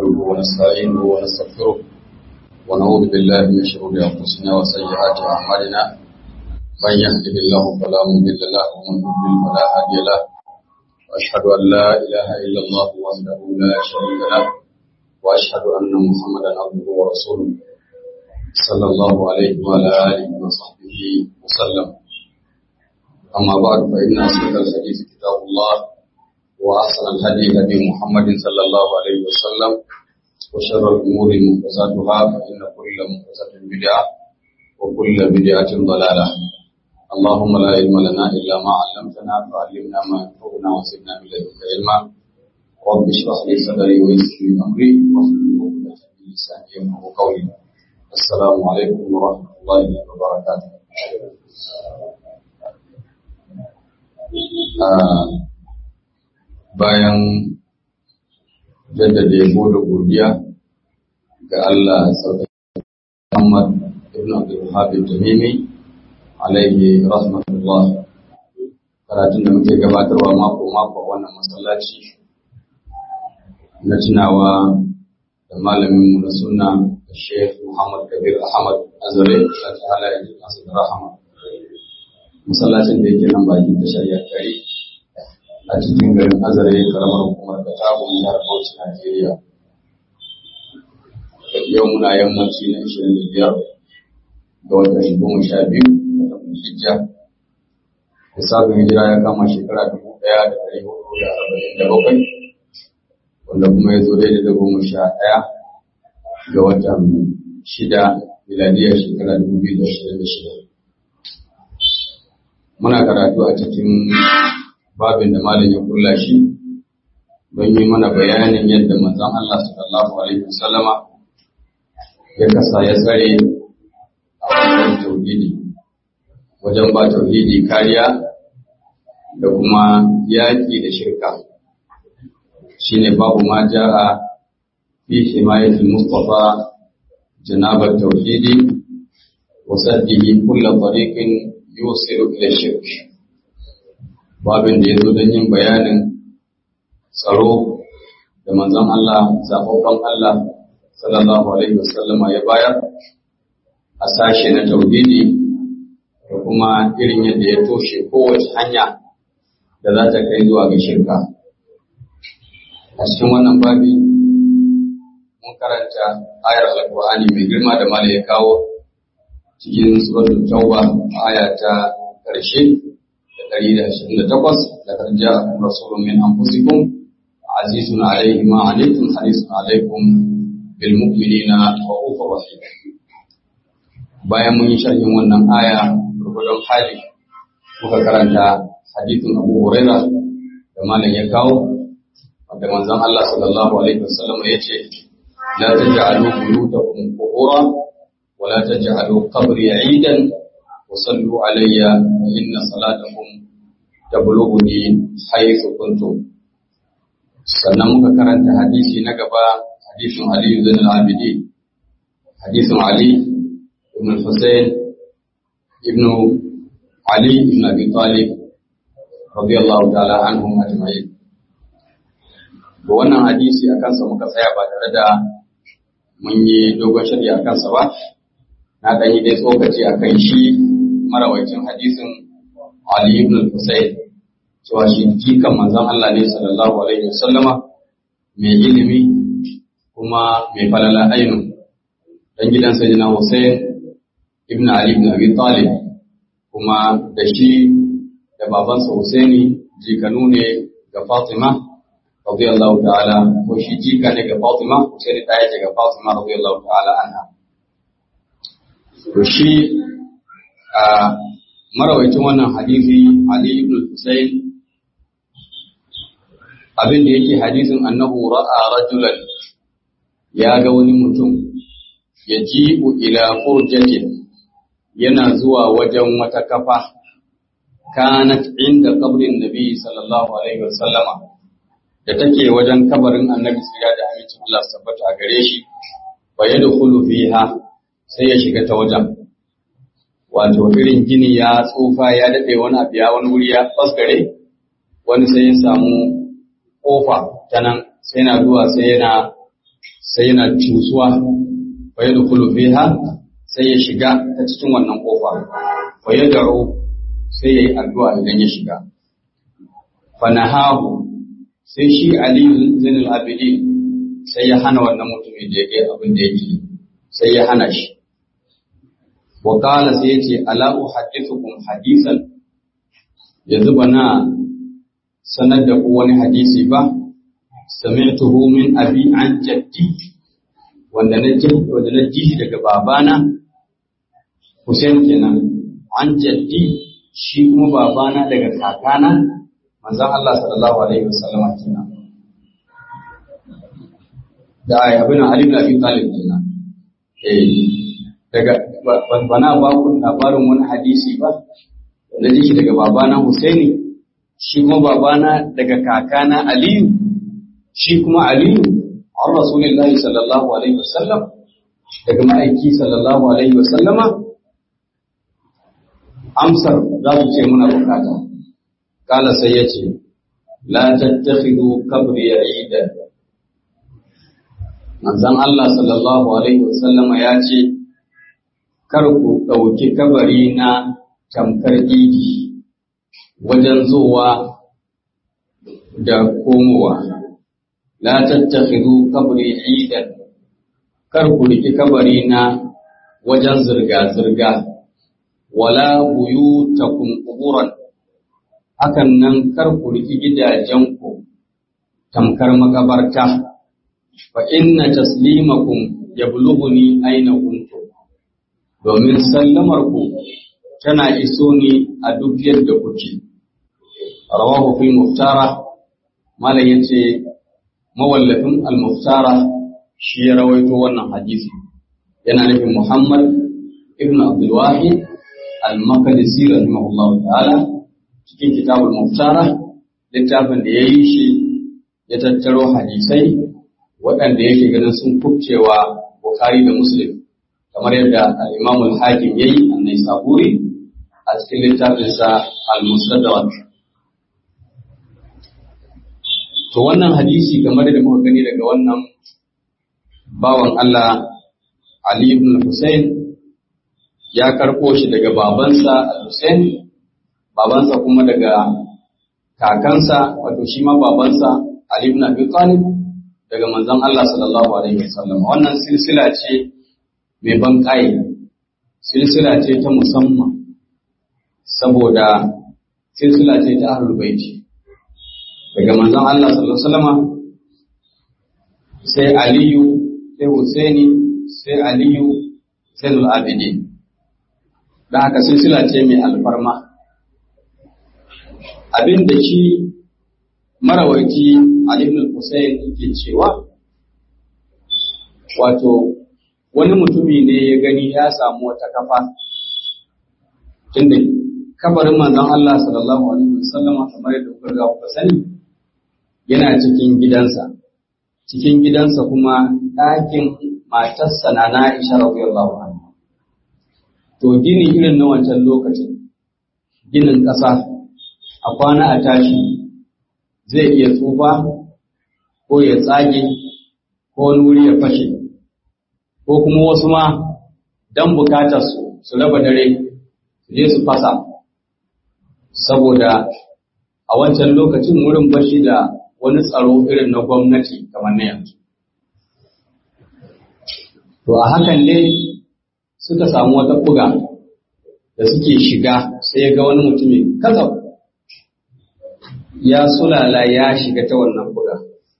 نحمده ونستعينه ونستغفره ونعوذ بالله من شرور أنفسنا وسيئات أعمالنا من يهده الله فلا مضل له ومن يضلل فلا هادي له وأشهد أن لا إله إلا الله وحده لا شريك له وأشهد أن محمدا عبده ورسوله صلى الله عليه وعلى آله وصحبه وسلم أما بعد فإن أصدق الحديث كتاب الله وأحسن الهدي هدي محمد صلى الله عليه وسلم وشر الأمور محدثاتها فإن كل محدثة بدعة وكل بدعة ضلالة اللهم لا علم لنا إلا ما علمتنا فعلمنا ما ينفعنا وزدنا من لدنك علما رب اشرح لي صدري ويسر لي أمري واحلل عقدة من لساني يفقهوا قولي السلام عليكم ورحمة الله وبركاته bayan jaddada yabo da godiya ga Allah sauƙaƙe Muhammad ibn Abdul Wahhab Tamimi alaihi rahmatullah karatun da muke gabatarwa mako mako wannan masallaci na tunawa da malamin mu na sunna Sheikh Muhammad Kabir Ahmad Azare Allah ta'ala ya ji masa da rahama masallacin da yake nan bakin tashar Yakari a cikin garin azare karamar hukumar da tabon jihar Bauchi Najeriya. Yau muna yammaci na ishirin da biyar ga watan goma sha biyu da hijja. Lissafin hijira ya kama shekara dubu ɗaya da ɗari hudu da arba'in da bakwai wanda kuma ya zo daidai da goma sha ɗaya ga watan shida miladiyar shekara dubu biyu da ashirin da shida. Muna karatu a cikin babin da malam ya kulla shi don yi mana bayanin yadda manzon Allah sallallahu alaihi wasallama ya kasa ya tsare a wajen tauhidi wajen ba tauhidi kariya da kuma yaƙi da shirka shine babu ma ja'a fi himayatul mustafa janabar tauhidi wa saddihi kullu tariqin yusiru ila shirk babin da ya zo don yin bayanin tsaro da manzon Allah zaɓaɓɓen Allah sallallahu alaihi wasallama ya bayar a sashe na tauhidi da kuma irin yadda ya toshe kowace hanya da za ta kai zuwa ga shirka a cikin wannan babi mun karanta ayar alkur'ani mai girma da mala ya kawo cikin suratul tauba aya ta ƙarshe دليل أشهد تقص لقد جاءكم رسول من أنفسكم عزيز عليه ما عليكم حريص عليكم بالمؤمنين رؤوف رحيم bayan mun yi sharhin wannan aya gurgurdon hali muka karanta hadithun Abu Huraira da malam ya kawo wanda manzon Allah sallallahu alaihi wasallam ya ce la taj'alu buyutakum qubura wa la taj'alu qabri 'idan وصلوا علي فإن صلاتكم تبلغني حيث كنتم sannan muka karanta hadisi na gaba hadisin Ali ibn al-Abidi hadisin Ali ibn Husayn ibn Ali ibn Abi Talib radiyallahu ta'ala anhum ajma'in to wannan hadisi akan sa muka tsaya ba tare da mun yi dogon shari'a akan sa ba na dan yi dai tsokaci akan shi marawacin hadisin Ali ibn al-Husayn cewa shi jikan manzon Allah ne sallallahu alaihi wasallama mai ilimi kuma mai falala ainu dan gidan sayyidina Husayn ibn Ali ibn Abi Talib kuma da shi da babansa Husaini jikanu ne ga Fatima radiyallahu ta'ala ko shi jika ne ga Fatima Husaini ta yake ga Fatima radiyallahu ta'ala anha to shi a marawaitin wannan hadisi Ali ibn Husayn abin da yake hadisin annahu ra'a rajulan ya ga wani mutum ya jibu ila furjatin yana zuwa wajen wata kafa kanat inda kabrin nabi sallallahu alaihi wasallama da take wajen kabarin annabi sira da amincin Allah sabbata a gare shi fa yadkhulu fiha sai ya shiga ta wajen wato irin gini ya tsufa ya daɗe wani abu ya wani wuri ya fasgare wani sai ya samu ƙofa ta nan sai na zuwa sai yana sai yana cusuwa fa yadkhulu fiha sai ya shiga ta cikin wannan kofa fa yad'u sai yayi addu'a idan ya shiga fa nahahu sai shi Ali Zainul Abidin sai ya hana wannan mutumin da yake abin da yake sai ya hana shi wa qala sai yace ala uhaddithukum hadisan yanzu bana sanar da ku wani hadisi ba sami'tuhu min abi an jaddi wanda na ji wanda na ji daga babana Hussein kenan an jaddi shi kuma babana daga kakana manzon Allah sallallahu alaihi wasallam kenan da ai abin Ali ibn Abi Talib kenan eh daga bana ba ku labarin wani hadisi ba na ji shi daga babana Husaini shi kuma babana daga kakana Aliyu shi kuma Aliyu an Rasulullahi sallallahu alaihi wasallam daga ma'aiki sallallahu alaihi wasallama amsar za su ce muna bukata kala sai ya ce la tattakhidhu qabri idan manzon Allah sallallahu alaihi wasallama ya ce kar ku ɗauki kabari na tamkar idi wajen zuwa da komowa la tattakhidhu qabri idan kar ku riki kabari na wajen zirga zirga wala buyutakum quburan hakan nan kar ku riki gidajenku tamkar makabarta fa inna taslimakum yablughuni aina kuntum domin sallamar ku tana iso ni a duk yadda kuke rawahu fi muftara malam yace mawallafin al-muftara shi ya rawaito wannan hadisi yana nufin Muhammad ibn Abdul Wahid al-Maqdisi rahimahullah ta'ala cikin kitabul muftara littafin da yayi shi ya tattaro hadisai waɗanda yake ganin sun kubcewa Bukhari da Muslim kamar yadda al-Imam al-Hakim yayi annai saburi a cikin littafinsa al-Mustadrak to wannan hadisi kamar da muka gani daga wannan bawan Allah Ali ibn Hussein ya karɓo shi daga babansa al-Hussein babansa kuma daga kakansa wato shi ma babansa Ali ibn Abi Talib daga manzon Allah sallallahu alaihi wasallam wannan silsila ce mai ban kai silsila ce ta musamman saboda silsila ce ta ahlul baiti daga manzon Allah sallallahu alaihi wasallam sai Aliyu sai Husaini sai Aliyu sai Abidin da haka silsila ce mai alfarma abin da shi marawaci Ali ibn Hussein yake cewa wato wani mutumi ne ya gani ya samu wata kafa tunda kabarin manzon Allah sallallahu alaihi wasallam kamar yadda kuka ga kuka sani yana cikin gidansa cikin gidansa kuma ɗakin matarsa na Aisha radiyallahu anha to gini irin na wancan lokacin ginin ƙasa a kwana a tashi zai iya tsufa ko ya tsage ko wani wuri ya fashe ko kuma wasu ma don bukatar su su raba dare su je su fasa saboda a wancan lokacin wurin bashi da wani tsaro irin na gwamnati kamar na yanzu to a hakan ne suka samu wata buga da suke shiga sai ga wani mutumin kasaf ya sulala ya shiga ta wannan buga.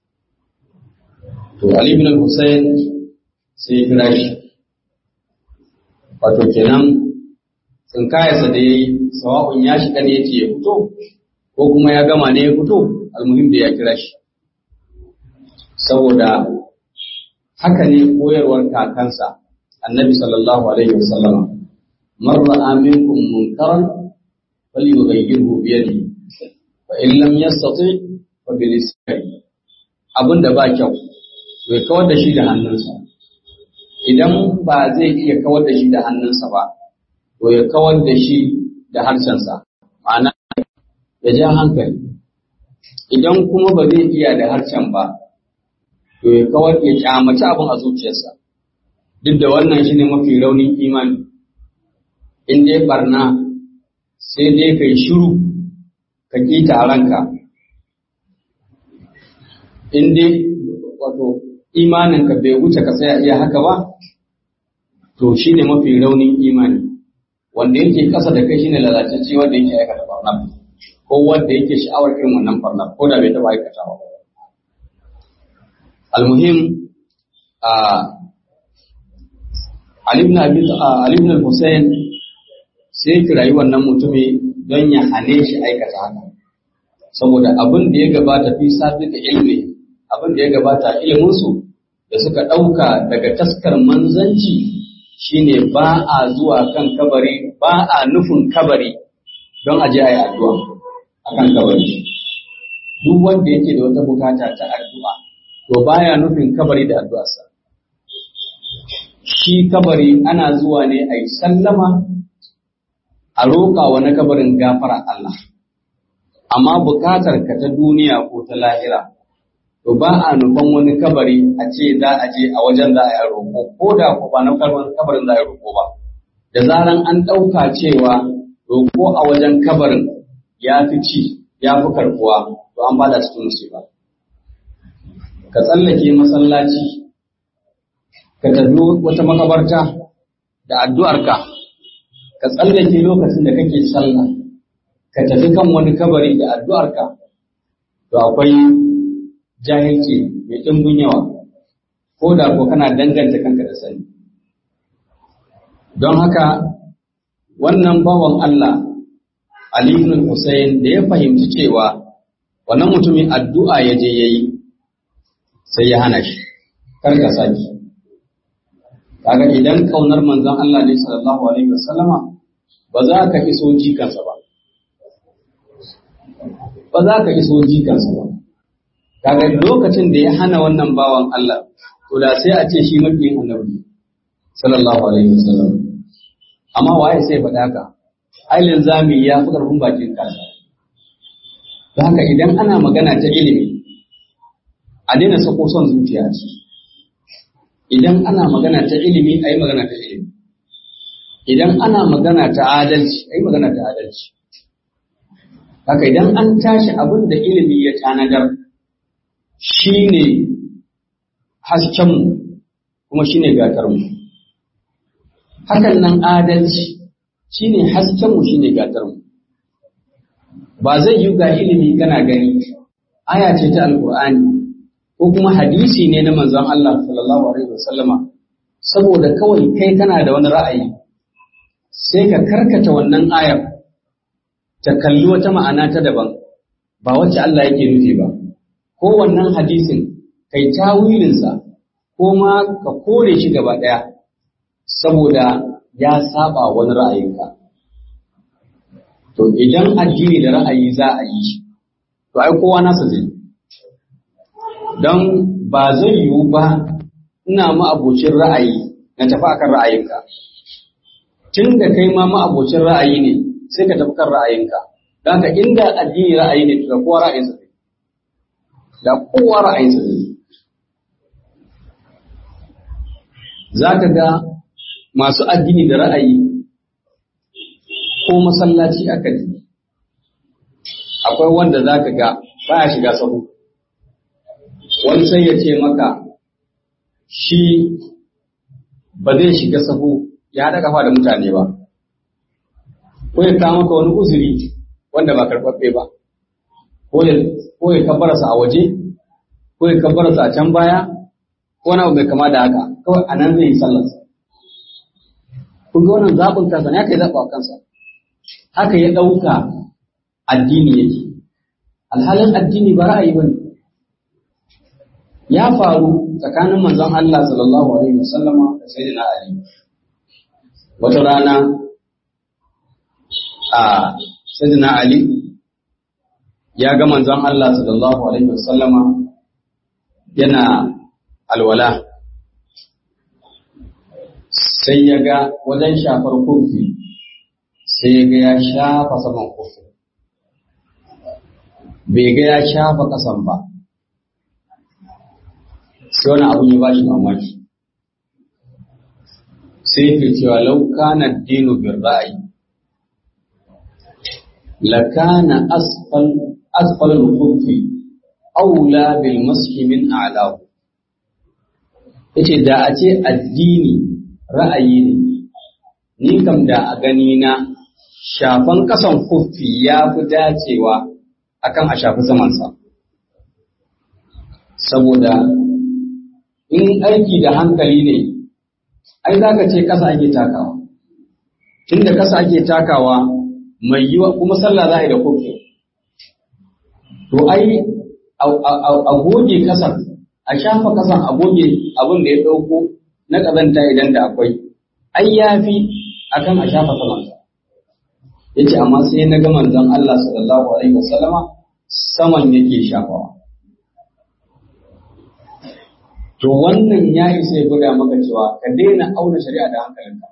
To, Ali bin Hussein sai ya kira shi. Wato kenan tsinkayarsa da ya yi, sawa'un ya shiga ne yake ya fito, ko kuma ya gama ne ya fito, almuhim da ya kira shi. Saboda haka ne koyarwar kakansa, annabi sallallahu Alaihi wasallama, man ra'a minkum munkaran falyughayyirhu bi yadihi fa in lam yastati fa bi lisani abin da ba kyau to ya kawar da shi da hannunsa idan ba zai iya kawar da shi da hannunsa ba to ya kawar da shi da harshensa ma'ana ya ja hankali idan kuma ba zai iya da harshen ba to ya kawar ya kyamaci abin a zuciyarsa duk da wannan shine mafi raunin imani in dai barna sai dai kai shiru ka kita a ranka in dai wato imaninka bai wuce ka tsaya iya haka ba to shine mafi raunin imani wanda yake kasa da kai shine lalatacce wanda yake aikata barna ko wanda yake sha'awar irin wannan barna ko da bai taɓa aikatawa ba almuhim a Ali ibn Abi Ali ibn Hussein sai kirayi wannan mutumi don ya hane shi aikata haka saboda abin da ya gabata fi sabi da ilmi abin da ya gabata iliminsu da suka ɗauka daga taskar manzanci shine ba a zuwa kan kabari ba a nufin kabari don aje a yi addu'a a kan kabari duk wanda yake da wata bukata ta addu'a to baya nufin kabari da addu'arsa shi kabari ana zuwa ne a yi sallama a roƙa wani kabarin gafara Allah amma bukatar ka ta duniya ko ta lahira to ba a nufan wani kabari a ce za a je a wajen za a yi roƙo ko da ko ba na kabarin za a yi roƙo ba da zaran an ɗauka cewa roƙo a wajen kabarin ya fi ci ya fi karɓuwa to an bada cikin musiba ka tsallake masallaci ka tafi wata makabarta da addu'arka ka tsallake lokacin da kake sallah ka tafi kan wani kabari da addu'arka to akwai jahilci mai ɗimbin yawa ko da ko kana danganta kanka da sani don haka wannan bawan Allah Ali ibn Hussein da ya fahimci cewa wannan mutumin addu'a ya je yayi sai ya hana shi kar ka saki kaga idan kaunar manzon Allah ne sallallahu alaihi wasallama ba za ka iso jikansa ba ba za ka iso jikansa ba kaga lokacin da ya hana wannan bawan Allah to da sai a ce shi makiyin annabi sallallahu alaihi wasallam amma waye sai faɗa ka ailin zami ya fi ƙarfin bakin kasa don haka idan ana magana ta ilimi a daina sako son zuciya ce idan ana magana ta ilimi a yi magana ta ilimi idan ana magana ta adalci a yi magana ta adalci haka idan an tashi abin da ilimi ya tanadar shi ne haskenmu kuma shi ne gatarmu hakan nan adalci shi ne haskenmu shi ne gatarmu ba zai yi ga ilimi kana gani aya ce ta alkur'ani ko kuma hadisi ne na manzon Allah sallallahu alaihi wasallama saboda kawai kai kana da wani ra'ayi sai ka karkata wannan ayar ta kalli wata ma'ana ta daban ba wacce Allah yake nufi ba ko wannan hadisin kai tawilinsa ko ma ka kore shi gaba ɗaya saboda ya saba wani ra'ayinka to idan addini da ra'ayi za a yi shi to ai kowa nasa zai don ba zai yiwu ba ina ma'abocin ra'ayi na tafi akan ra'ayinka tun da kai ma ma'abocin ra'ayi ne sai ka tafi kan ra'ayinka don ka inda addini ra'ayi ne to kowa ra'ayinsa zai da kowa ra'ayinsa zai za ka ga masu addini da ra'ayi ko masallaci aka ji akwai wanda za ka ga baya shiga sahu wani sai ya ce maka shi ba zai shiga sahu ya haɗa kafa da mutane ba ko ya kawo maka wani uzuri wanda ba karɓaɓɓe ba ko ya kabbarasa a waje ko ya kabbarasa a can baya ko wani abu mai kama da haka kawai a nan zai yi sallarsa kun ga wannan zaɓin kansa ne haka ya zaɓa kansa haka ya ɗauka addini yake alhalin addini ba ra'ayi ba ne ya faru tsakanin manzon Allah sallallahu alaihi wasallama da sayyidina Ali wata rana a sayyidina Ali ya ga manzon Allah sallallahu alaihi wasallama yana alwala sai ya ga wajen shafar kofi sai ya ga ya shafa saman kofi bai ga ya shafa kasan ba sai wani abu ya bashi mamaki sai yake cewa lau kana dinu bin ra'ayi la kana asfal asfal al-khuffi aula bil mashi min a'lahu yace da a ce addini ra'ayi ne ni kam da a gani na shafan kasan kuffi ya fi dacewa akan a shafi samansa saboda in aiki da hankali ne ai za ka ce ƙasa ake takawa tunda ƙasa ake takawa mai yiwa kuma sallah za a yi da kofi to ai a goge ƙasar a shafa ƙasar a goge abin da ya ɗauko na ƙazanta idan da akwai ai ya fi a kan a shafa samansa ya ce amma sai na ga manzon Allah sallallahu alaihi wasallama saman yake shafawa To wannan ya isa ya gwada maka cewa ka daina auna shari'a da hankalinka.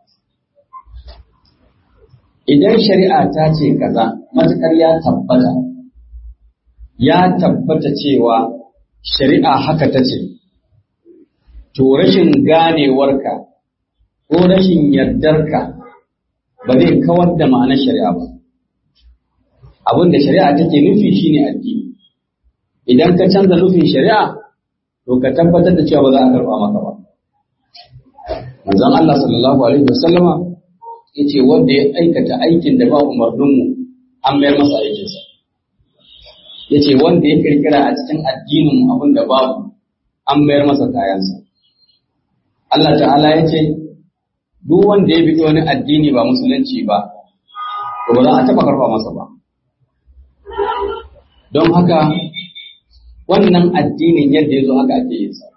Idan shari'a ta ce kaza, matuƙar ya tabbata, ya tabbata cewa shari'a haka ta ce, to rashin ganewarka ko rashin yardarka ba zai kawar da ma'anar shari'a ba. Abin da shari'a take nufi shine addini. Idan ka canza nufin shari'a, to ka tabbatar da cewa ba za a karɓa maka ba. Manzon Allah sallallahu alaihi wasallama yace wanda ya aikata aikin da ba umarninmu an mayar masa aikinsa. Yace wanda ya kirkira a cikin addinin abin da babu an mayar masa kayansa. Allah ta'ala ya ce duk wanda ya bi wani addini ba musulunci ba to ba za a taɓa karɓa masa ba. Don haka wannan addinin yadda ya zo haka ake yin sa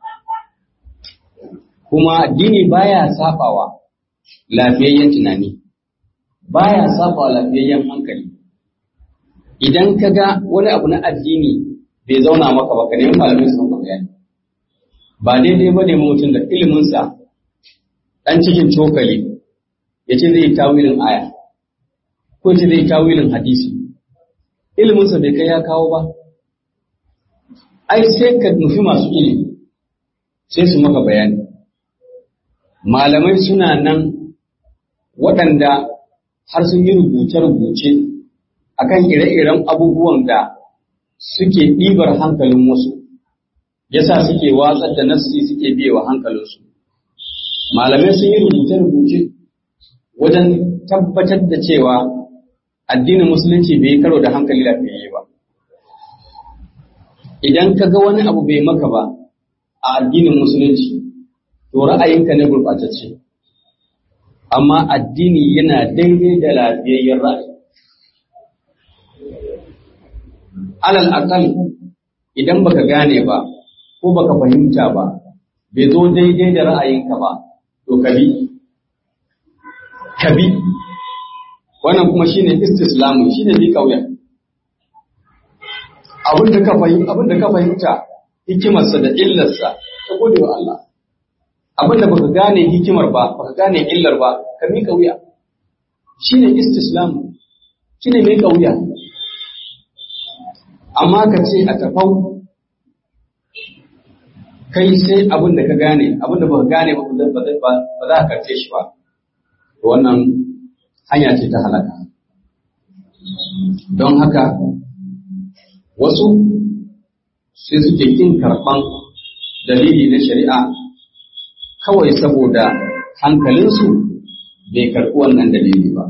kuma addini baya sabawa lafiyayyen tunani baya sabawa lafiyayyen hankali idan ka ga wani abu na addini bai zauna maka ba ka nemi malamai su maka bayani ba daidai ba ne mutum da iliminsa dan cikin cokali ya ce zai tawilin aya ko ce zai tawilin hadisi iliminsa bai kai ya kawo ba ai sai ka nufi masu ilimi sai su maka bayani malamai suna nan waɗanda har sun yi rubuce-rubuce akan ire-iren abubuwan da suke ɗibar hankalin wasu yasa suke watsar da nassi suke biyewa hankalinsu malamai sun yi rubuce-rubuce wajen tabbatar da cewa addinin musulunci bai yi karo da hankali lafiyayye ba idan ka ga wani abu bai maka ba a addinin musulunci to ra'ayinka ne gurɓatacce amma addini yana daidai da lafiyayyen ra'ayi alal akal idan baka gane ba ko baka fahimta ba bai zo daidai da ra'ayinka ba to ka bi ka bi wannan kuma shine istislamu shine bi kauya abin da ka fahimta abin da ka fahimta hikimarsa da illarsa ta gode wa Allah abin da baka gane hikimar ba baka gane illar ba ka mika wuya shine istislamu shine mika wuya amma ka ce a tafau kai sai abin da ka gane abin da baka gane ba ba za ka karce shi ba wannan hanya ce ta halaka don haka wasu sai suke kin karɓan dalili na shari'a kawai saboda hankalinsu bai karɓi wannan dalili ba.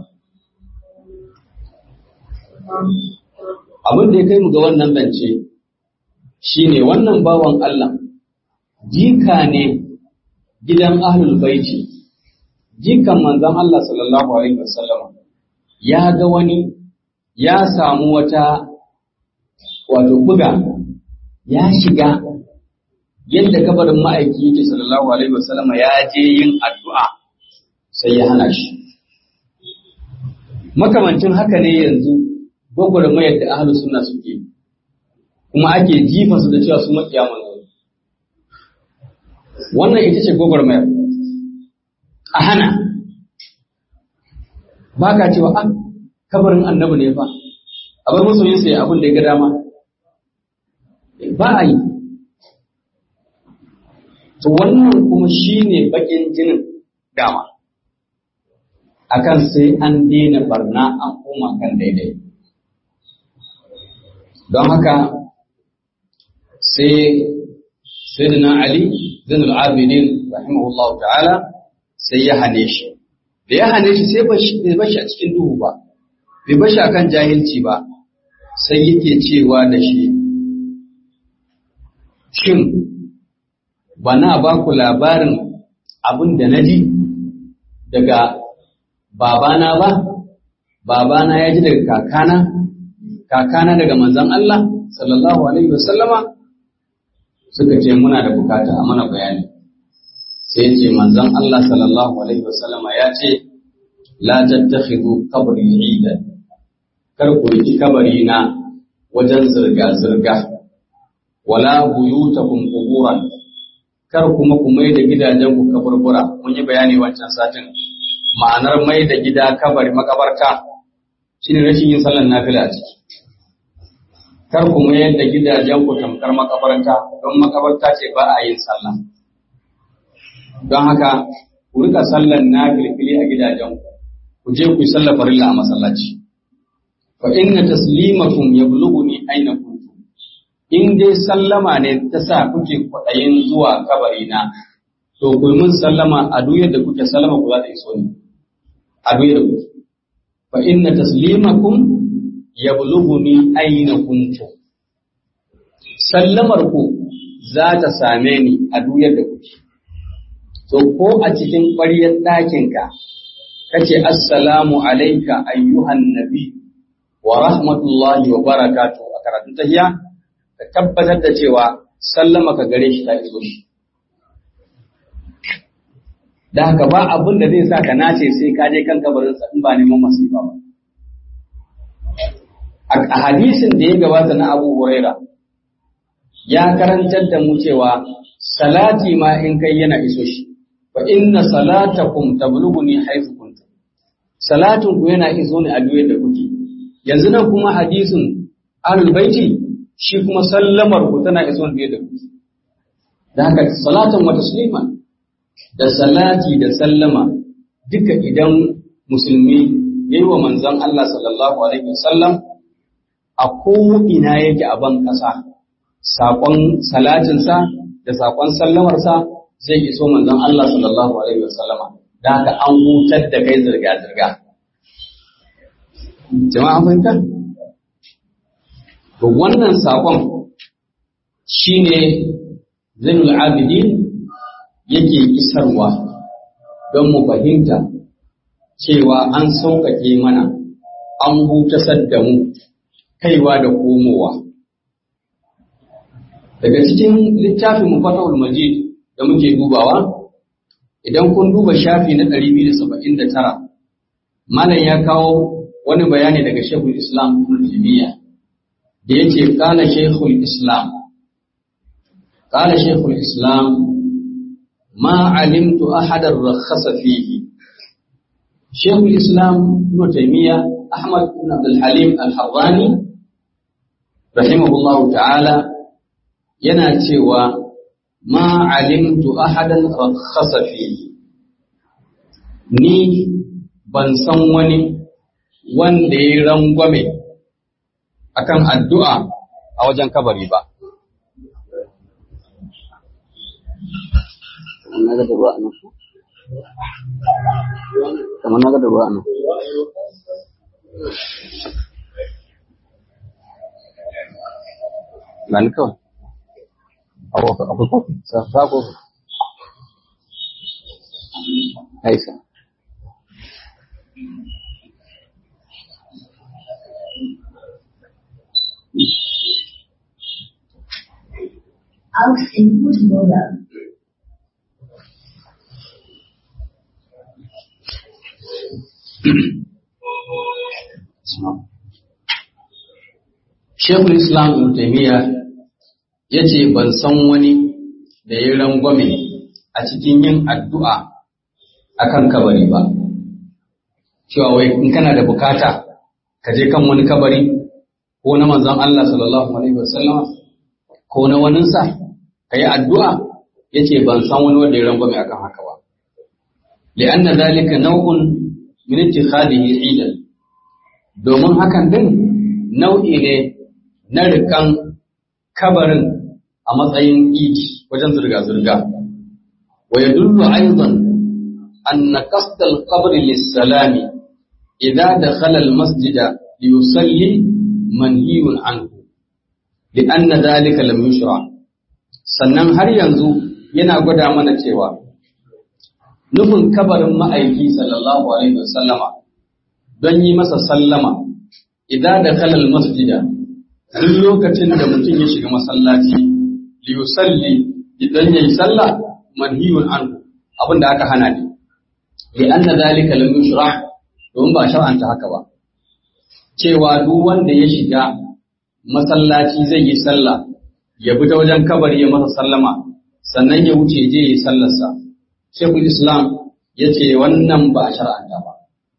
Abin da ya kai mu ga wannan zance shi ne wannan bawan Allah, jika ne gidan ahlul baiti, jikan manzan Allah sallallahu Alaihi wasallam ya ga wani ya samu wata wato buga ya shiga yadda kabarin ma'aiki yake sallallahu alaihi wasallam ya je yin addu'a sai ya hana shi makamancin haka ne yanzu gwagwarmayar da ahlus sunna suke kuma ake jifa su da cewa su makiya manzo wannan ita ce gwagwarmayar a hana ba ka cewa an kabarin annabi ne fa a bar masoyinsa ya abin da ya ga dama ba a yi to wannan kuma shine bakin jinin dama akan sai an daina barna an koma kan daidai don haka sai sayyidina ali zainul abidin rahimahullahu ta'ala sai ya hane shi da ya hane shi sai bai bashi a cikin duhu ba bai bashi akan jahilci ba sai yake cewa da shi shin ba na ba ku labarin abin da na ji daga babana ba babana ya ji daga kakana kakana daga manzon Allah sallallahu alaihi wasallama suka ce muna da bukata a mana bayani sai ce manzon Allah sallallahu alaihi wasallama ya ce la tattakhidhu qabri idan kar ku yi kabari na wajen zirga zirga wala buyutakum quburan kar kuma ku mai da gidajen ku kaburbura mun yi bayani wancan satin ma'anar mai da gida kabari makabarta shine rashin yin sallar nafila a ciki kar ku mayar da gidajen ku tamkar makabarta don makabarta ce ba a yin sallah don haka ku rika sallar nafilfili a gidajen ku ku je ku yi sallar farilla a masallaci fa inna taslimakum yablughuni aina kuntum in dai sallama ne ta sa kuke kwaɗayin zuwa kabari na to ku mun sallama a duk yadda kuke sallama ku za ta iso ni a duk yadda kuke fa inna taslimakum yablughuni aina kuntum sallamar ku za ta same ni a duk yadda kuke to ko a cikin ƙwaryar ɗakinka kace assalamu alayka ayyuhan nabi wa rahmatullahi wa barakatuh a karatun tahiyya ka tabbatar da cewa sallama ka gare shi ta iso shi da haka ba abin da zai sa ka nace sai ka je kan kabarinsa in ba neman masifa ba a hadisin da ya gabata na Abu Huraira ya karantar da mu cewa salati ma in kai yana iso shi fa inna salatakum tablughuni haythu kuntum salatin ku yana iso ne a duk da kuke yanzu nan kuma hadisin ahlul baiti shi kuma sallamar ku tana iso ne da kuke da haka salatan wa taslima da salati da sallama duka idan musulmi yayi wa manzon Allah sallallahu alaihi wasallam a ko'ina yake a ban ƙasa, saƙon salatinsa da saƙon sallamarsa zai iso manzon Allah sallallahu Alaihi wasallama, da haka an hutar da kai zirga-zirga. Jama'a fahimta? To wannan saƙon shi ne Zainul Abidin yake isarwa don mu fahimta cewa an sauƙaƙe mana, an hutasar da mu. kaiwa da komowa. Daga cikin littafin Mufatahul Majid da muke dubawa, idan kun duba shafi na 279, Malam ya kawo wani bayani daga Shekul Islam Ibn Taymiyyah da yake kana Shekul Islam. Kana Shekul Islam ma alimtu ahadar rakhasa fihi. Shekul Islam Ibn Taymiyyah Ahmad ibn Abdul Halim Al-Harrani rahimahullahu ta'ala yana cewa ma alimtu ahadan rakhasa fihi ni ban san wani wanda ya rangwame akan addu'a a wajen kabari ba kamar na ga da ruwa nan gani kawai akwai kofi sa kofi aisa Aus in Fußballer. Shekul Islam Ibn Taymiyyah ya ce ban san wani da ya rangwame a cikin yin addu'a akan kabari ba. Cewa wai in kana da bukata ka je kan wani kabari ko na manzon Allah sallallahu Alaihi wasallama ko na waninsa ka yi addu'a yace ban san wani wanda ya rangwame akan haka ba li'anna zalika naw'un min ittikhadihi idan domin hakan din nau'i ne na rikan kabarin a matsayin idi wajen zirga-zirga wa yadullu aidan anna qasd al-qabr lis-salami idza dakhala al-masjida liyusalli manhiyun anhu li'anna dhalika lam yushra sannan har yanzu yana gwada mana cewa nufin kabarin ma'aiki sallallahu alaihi wasallama don yi masa sallama idan da kalal masjida duk lokacin da mutum ya shiga masallaci liyusalli idan yayi sallah manhiyun anhu abin da aka hana ne li anna zalika lam yushra don ba shar'anta haka ba cewa duk wanda ya shiga masallaci zai yi sallah ya bi ta wajen kabari ya masa sallama sannan ya wuce je yi sallarsa shekul islam ya ce wannan ba a shar'anta ba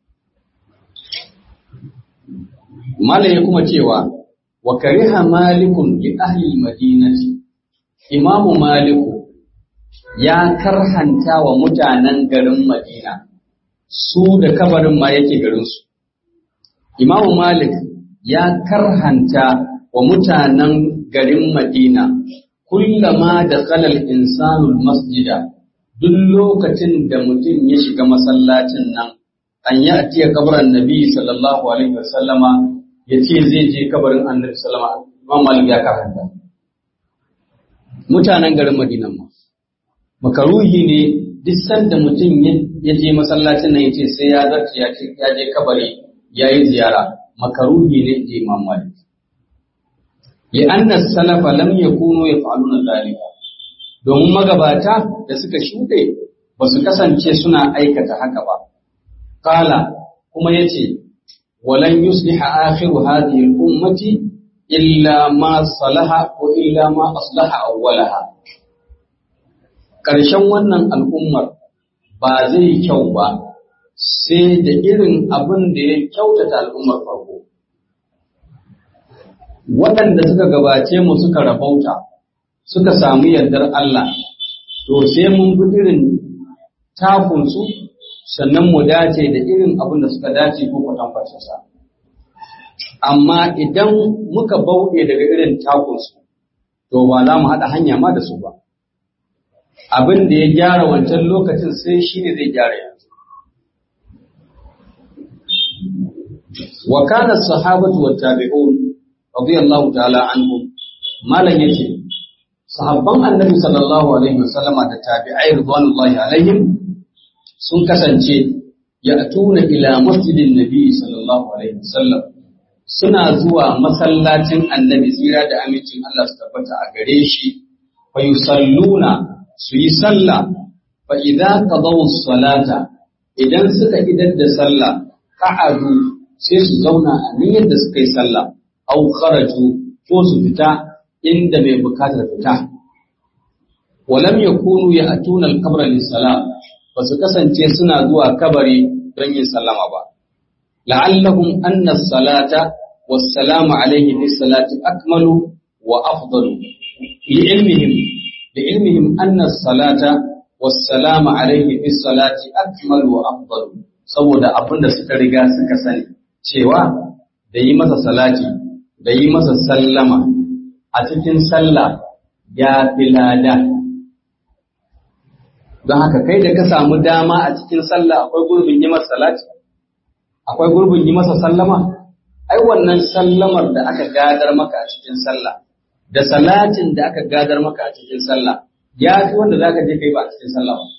malam ya kuma cewa wa kariha malikun li ahli madinati imamu maliku ya karhanta wa mutanen garin madina su da kabarin ma yake garinsu imamu malik ya karhanta wa mutanen garin madina kullama da kalal insanul masjida duk lokacin da mutum ya shiga masallacin nan an yi atiya kabarin nabi sallallahu alaihi wasallama ya ce zai je kabarin annabi sallama imam malik ya karanta mutanen garin madinan ma makaruhi ne duk sanda mutum ya je masallacin nan ya ce sai ya zarce ya je kabari ya yi ziyara makaruhi ne je imam malik لأن السلف لم يكونوا يفعلون ذلك domin magabata da suka shuɗe ba su kasance suna aikata haka ba. Kala kuma ya ce, walan yusliha akhiru hadhihi al-ummati illa ma salaha ko illa ma aslaha awwalaha. Ƙarshen wannan al'ummar ba zai kyau ba sai da irin abin da ya kyautata al'ummar farko. waɗanda suka gabace mu suka rabauta suka samu yardar Allah to sai mun bi irin takunsu sannan mu dace da irin abin da suka dace ko kwatankwacin sa amma idan muka bauɗe daga irin takunsu to ba za mu haɗa hanya ma da su ba abin da ya gyara wancan lokacin sai shi ne zai gyara yanzu wa kana sahabatu wat tabi'un radiyallahu ta'ala anhum malan yace sahabban annabi sallallahu alaihi wasallama da tabi'ai ridwanullahi alaihim sun kasance ya'tuna ila masjidin nabi sallallahu alaihi wasallam suna zuwa masallacin annabi tsira da amincin Allah su tabbata a gare shi fa yusalluna su yi sallah fa idza qadaw salata idan suka idar da sallah qa'adu sai su zauna a niyyar da suka yi sallah au kharaju ko su fita inda mai bukatar fita walam yakunu ya'tuna al-qabra lis-salam ba su kasance suna zuwa kabari don yin sallama ba la'allahum anna as-salata was-salamu alayhi bis-salati akmalu wa afdalu li'ilmihim li'ilmihim anna as-salata was-salamu alayhi bis-salati akmalu wa afdalu saboda abinda suka riga suka sani cewa da yi masa salati da yi masa sallama a cikin sallah ya fi lada. Don haka kai da ka samu dama a cikin sallah akwai gurbin yi masa salati, akwai gurbin yi masa sallama, ai wannan sallamar da aka gadar maka a cikin sallah, da salatin da aka gadar maka a cikin sallah, ya fi wanda za ka je kai ba a cikin sallah ba.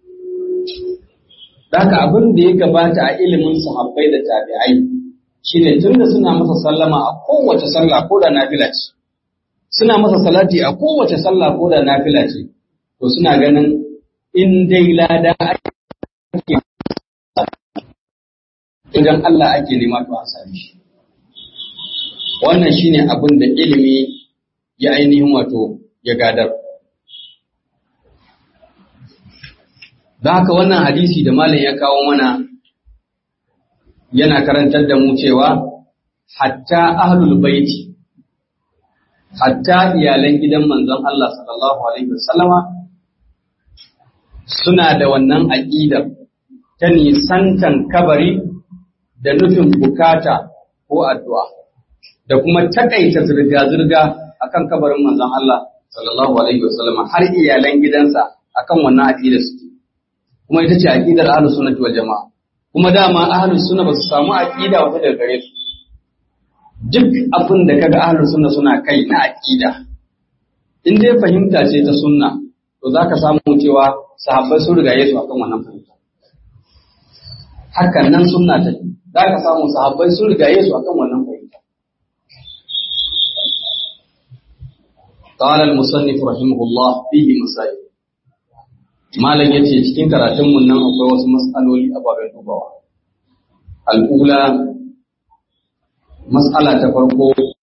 Daka abin da ya gabata a ilimin sahabbai da tabi'ai shine tunda suna masa sallama a kowace sallah ko da nafila ce suna masa salati a kowace sallah ko da nafila ce to suna ganin in dai lada ake idan Allah ake nema to an same shi wannan shine abin da ilimi ya ainihin wato ya gadar da haka wannan hadisi da malam ya kawo mana yana karantar da mu cewa hatta ahlul baiti hatta iyalan gidan manzon Allah sallallahu alaihi wasallama suna da wannan aƙidar ta nisantan kabari da nufin bukata ko addu'a da kuma takaita zirga-zirga akan kabarin manzon Allah sallallahu alaihi wasallam har iyalan gidansa akan wannan aƙidar suke kuma ita ce aƙidar ahlus sunnati wal jama'a kuma dama ahlus sunna ba su samu aqida wata daga gare su duk abin da kaga ahlus sunna suna kai na aqida in dai fahimta ce ta sunna to zaka samu cewa sahabbai sun riga Yesu akan wannan fahimta hakan nan sunna ta zaka samu sahabbai sun riga Yesu akan wannan fahimta قال المصنف رحمه الله فيه مسائل malam ya ce cikin karatunmu nan akwai wasu matsaloli ababen dubawa al'ula matsala ta farko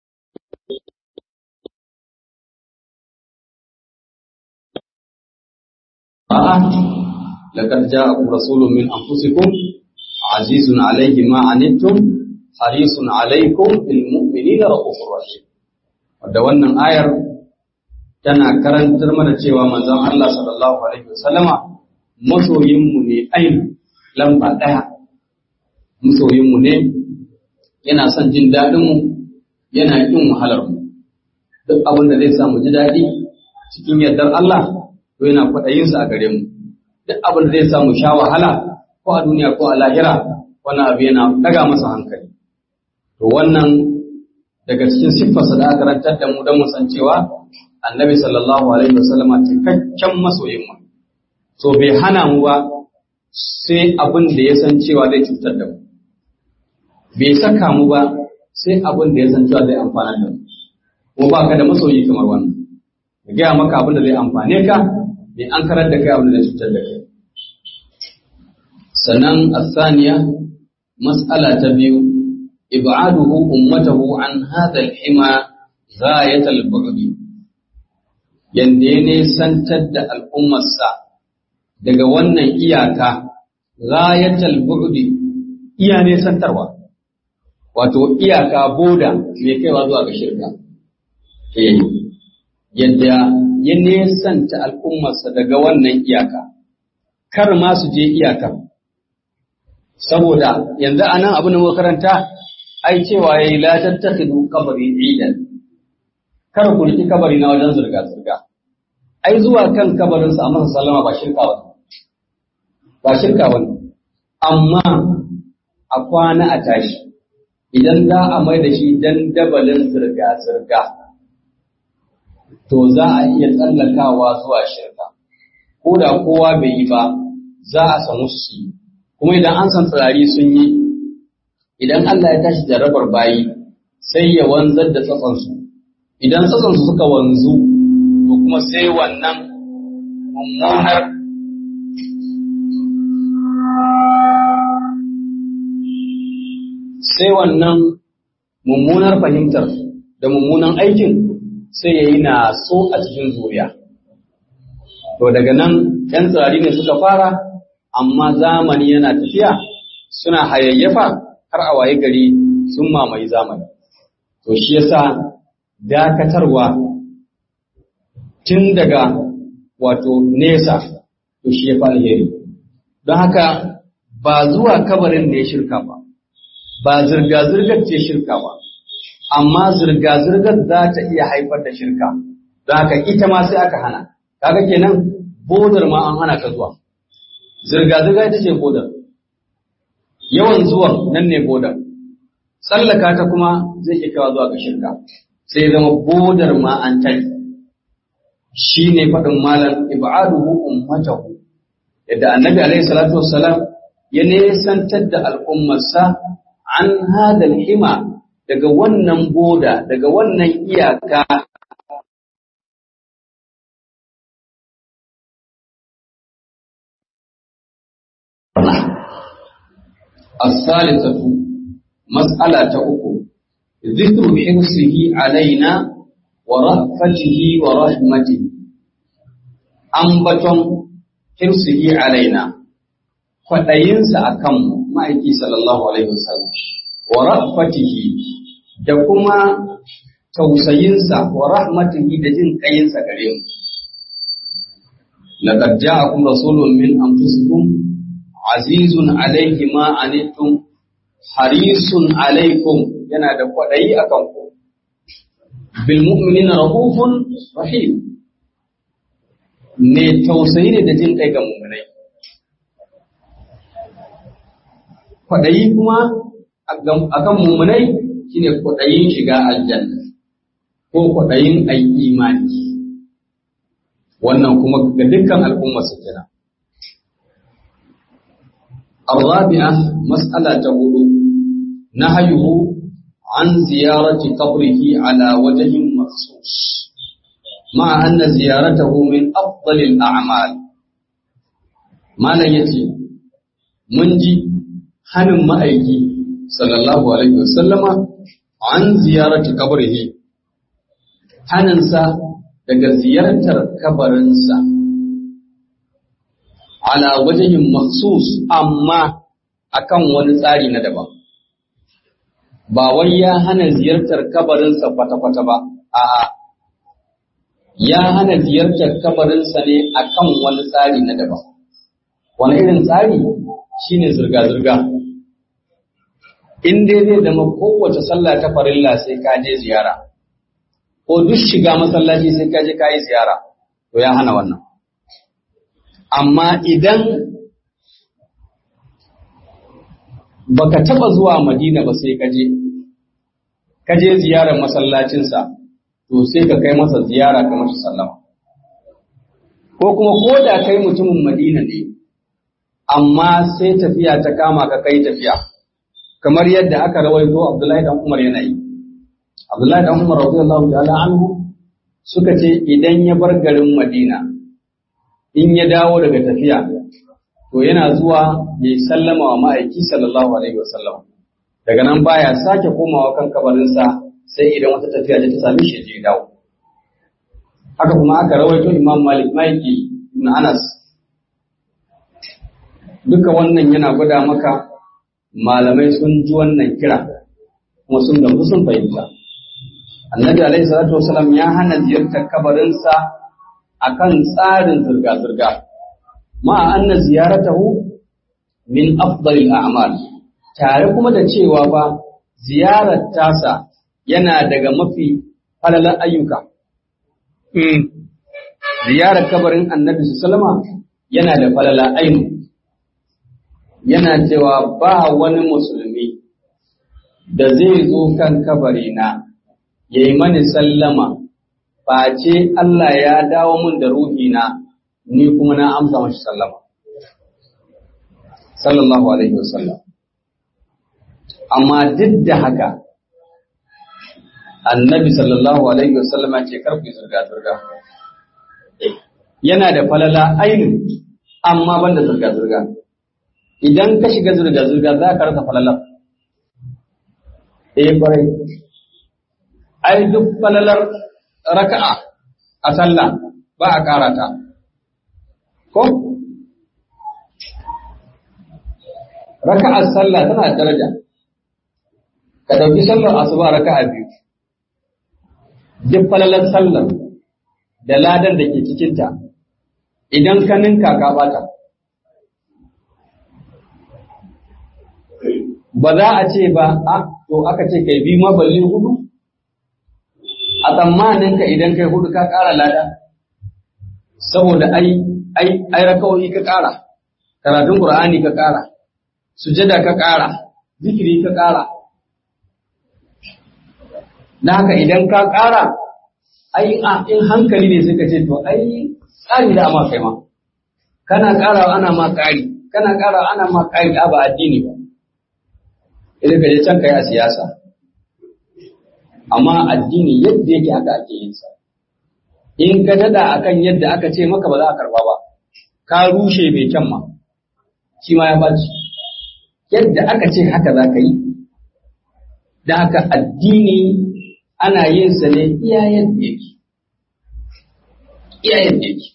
a'a laqad ja'akum rasulun min anfusikum azizun alayhi ma anittum harisun alaykum bil mu'minina rahufur rahim wadda wannan ayar tana karantar mana cewa manzon Allah sallallahu alaihi wasallama masoyinmu ne ainihin lamba ɗaya masoyinmu ne yana son jin daɗinmu yana ƙin wahalarmu duk abin da zai sa mu ji daɗi cikin yardar Allah to yana kwaɗayinsa a gare mu duk abin da zai sa mu sha wahala ko a duniya ko a lahira wannan abu yana ɗaga masa hankali to wannan daga cikin siffarsa da aka karantar da mu don mu san cewa annabi sallallahu alaihi wasallam cikakken masoyin mu so bai hana mu ba sai abin da ya san cewa zai cutar da mu bai saka mu ba sai abin da ya san cewa zai amfana da mu kuma ba ka da masoyi kamar wannan ya gaya maka abin da zai amfane ka bai an karar da kai abin da zai cutar da kai sannan asaniya mas'ala ta biyu ib'aduhu ummatahu an hadha al-hima ghayat al-bu'd yanda ya nesantar da al'ummarsa daga wannan iyaka ghayatal bu'di iya nesantarwa wato iyaka boda mai kaiwa zuwa ga shirka eh yadda ya nesanta al'ummarsa daga wannan iyaka kar ma su je iyaka saboda yanzu anan abin da muka karanta ai cewa yayi la tattakhidu qabri idan kar ku riki kabari na wajen zurga zurga ai zuwa kan kabarin sa amma sallama ba shirka ba ba shirka ba amma a kwana a tashi idan za a mai da shi dandabalin zirga zirga to za a iya tsallakawa zuwa shirka ko da kowa bai yi ba za a samu su yi kuma idan an san tsirari sun yi idan Allah ya tashi jarrabar bayi sai ya wanzar da tsatsansu idan tsatsansu suka wanzu to kuma sai wannan mummunar sai wannan mummunar fahimtar da mummunan aikin sai ya yi na so a cikin zuriya to daga nan ‘yan tsirari ne suka fara amma zamani yana tafiya suna hayayyafa har a waye gari sun mamaye zamani. To shi yasa dakatarwa tun daga wato nesa to shi ya fi alheri. Don haka ba zuwa kabarin da ya shirka ba, ba zirga-zirgar ce shirka ba, amma zirga-zirgar za ta iya haifar da shirka. Don haka ita ma sai aka hana. Kaga kenan bodar ma an hana ka zuwa. zirga-zirga ita ce bodar yawan zuwan nan ne bodar tsallaka ta kuma zai iya kawo zuwa ga shirka sai zama bodar ma an tari shi ne faɗin malam ib'aduhu ummatahu yadda annabi alaihi salatu wassalam ya nesantar da al'ummarsa an hadal hima daga wannan boda daga wannan iyaka الثالثة مسألة أخرى ذكر حرصه علينا ورأفته ورحمته أنبتم حرصه علينا فأينس أكم ما يكي صلى الله عليه وسلم ورأفته دكما tausayinsa wa rahmatihi da jin kayinsa gare mu laqad ja'akum rasulun min anfusikum azizun alayhi ma anittum harisun alaikum yana da kwaɗayi akan ku bil mu'minina rahufun rahim ne tausayi ne da jin kai ga mu'minai kwaɗayi kuma akan mu'minai shine kwaɗayin shiga aljanna ko kwaɗayin ayi imani wannan kuma ga dukkan al'umma su kenan الرابعة مسألة هدو نهيه عن زيارة قبره على وجه مخصوص مع أن زيارته من أفضل الأعمال ما لا يتي منجي هنم مأيكي صلى الله عليه وسلم عن زيارة قبره هننسى daga ziyartar kabarinsa ala wajahin maksus amma akan wani tsari na daban ba wai ya hana ziyartar kabarinsa kwata-kwata ba a'a ya hana ziyartar kabarinsa ne akan wani tsari na daban wani irin tsari shine zirga-zirga in dai zai zama kowace sallah ta farilla sai ka je ziyara ko duk shiga masallaci sai ka je ka yi ziyara to ya hana wannan amma idan baka taba zuwa Madina ba sai kaje kaje ziyarar masallacinsa to sai ka kai masa ziyara ka masa sallama ko kuma ko da kai mutumin Madina ne amma sai tafiya ta kama ka kai tafiya kamar yadda aka rawaito Abdullahi dan Umar yana yi Abdullahi dan Umar radiyallahu ta'ala anhu suka ce idan ya bar garin Madina in ya dawo daga tafiya to yana zuwa ya sallama wa ma'aiki sallallahu alaihi wasallam daga nan baya sake komawa kan kabarinsa sai idan wata tafiya ta same shi je dawo haka kuma aka rawaito Imam Malik Maliki ibn Anas duka wannan yana gwada maka malamai sun ji wannan kira kuma sun gamsu sun fahimta annabi alaihi salatu wasallam ya hana ziyartar kabarinsa akan tsarin zirga-zirga ma'a anna ziyaratahu min afdalil a'mal tare kuma da cewa ba ziyarar tasa yana daga mafi falalan ayyuka ziyarar kabarin annabi sallama yana da falala ainu yana cewa ba wani musulmi da zai zo kan kabarina ya yi mani sallama face Allah ya dawo mun da ruhina ni kuma na amsa mashi sallama. Sallallahu Alaihi wasallam. Amma duk da haka, annabi sallallahu Alaihi wasallama ce karfi zirga-zirga. Yana da falala ainihin, amma banda zirga-zirga. Idan ka shiga zirga-zirga za ka rasa falalar. Eh, kwarai. Ai, duk falalar raka'a a sallah ba a ƙara ta. Ko? Raka'ar sallah tana da daraja. Ka ɗauki sallar asuba raka'a biyu. Duk falalar sallar da ladan da ke cikinta, idan ka ninka ka bata. Ba za a ce ba, a, to aka ce kai bi maballi hudu? a tsammaninka idan kai hudu ka ƙara lada saboda ai ai ai rakawoyi ka ƙara karatun qur'ani ka ƙara sujada ka ƙara zikiri ka ƙara na haka idan ka ƙara ai in hankali ne suka ce to ai tsari da ama kai ma kana ƙarawa ana ma ƙari kana ƙarawa ana ma ƙari a ba addini ba idan ka je can kai a siyasa amma addini yadda yake haka ake yin sa in ka dada akan yadda aka ce maka ba za a karba ba ka rushe mai kyan ma shi ma ya baci yadda aka ce haka za ka yi da haka addini ana yin sa ne iya yadda yake iya yadda yake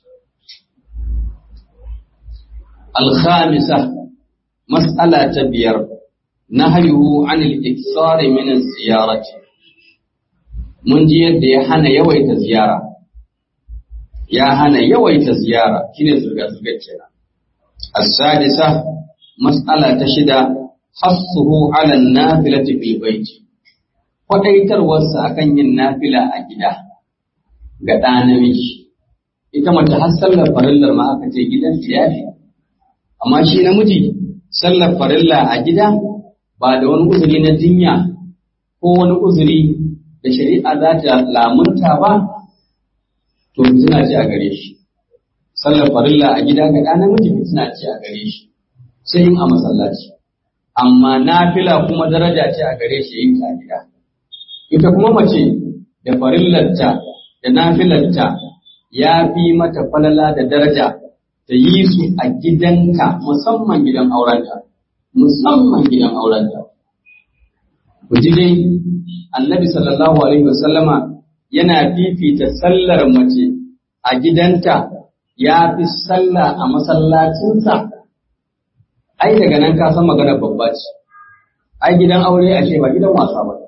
الخامسة مسألة بير نهيه عن الإكثار من الزيارة mun ji yadda ya hana yawaita ziyara ya hana yawaita ziyara shine zurga-zurgar kenan as-sadisa mas'ala ta shida hassuhu ala nafilati fil baiti kwadaitarwarsa akan yin nafila a gida ga ɗa namiji ita mace har sallar farillar ma aka ce gidan ya fi amma shi namiji sallar farilla a gida ba da wani uzuri na jinya ko wani uzuri da shari'a za ta lamunta ba to suna ce a gare shi sallar farilla a gida ga ɗa namiji suna ce a gare shi sai yin a masallaci amma nafila kuma daraja ce a gare shi yin ta a gida ita kuma mace da farillarta da nafilarta ya fi mata falala da daraja ta yi su a gidanka musamman gidan aurenta musamman gidan aurenta ku ji dai annabi sallallahu alaihi wasallama yana fifita sallar mace a gidanta ya fi sallah a masallacinsa ai daga nan ka san magana babba ce ai gidan aure ashe ba gidan wasa ba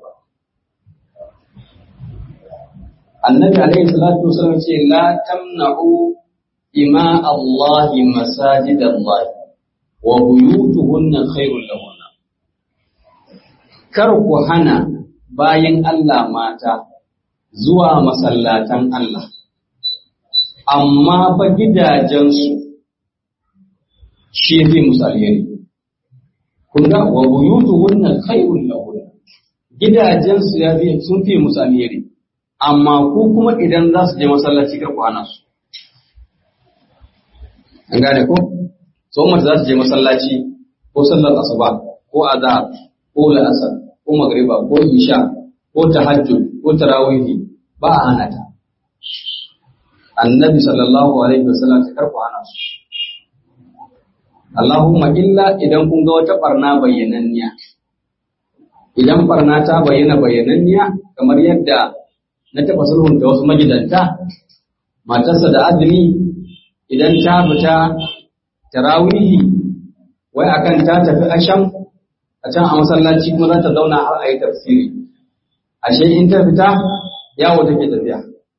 annabi alaihi salatu wasallam ce la tamna'u ima Allah masajid Allah wa buyutuhunna khairul lahunna kar ku hana bayan Allah mata zuwa masallatan Allah amma fa gidajensu shi fi musu alheri kun ga wa buyutuhunna khairul lahunna gidajensu ya fi sun fi musu alheri amma ku kuma idan za su je masallaci kar ku hana su an gane ko so mace za su je masallaci ko sallar asuba ko azhar ko la'asar ko magriba ko isha ko tahajjud ko tarawihi ba a hana ta annabi sallallahu alaihi wasallam ta karku hana su Allahumma illa idan kun ga wata barna bayyananniya idan barna ta bayyana bayyananniya kamar yadda na taɓa sulhunta wasu magidanta matarsa da azumi idan ta fita tarawihi wai akan ta tafi asham a can a masallaci kuma za ta zauna har a yi tafsiri ashe in ta fita yawo take tafiya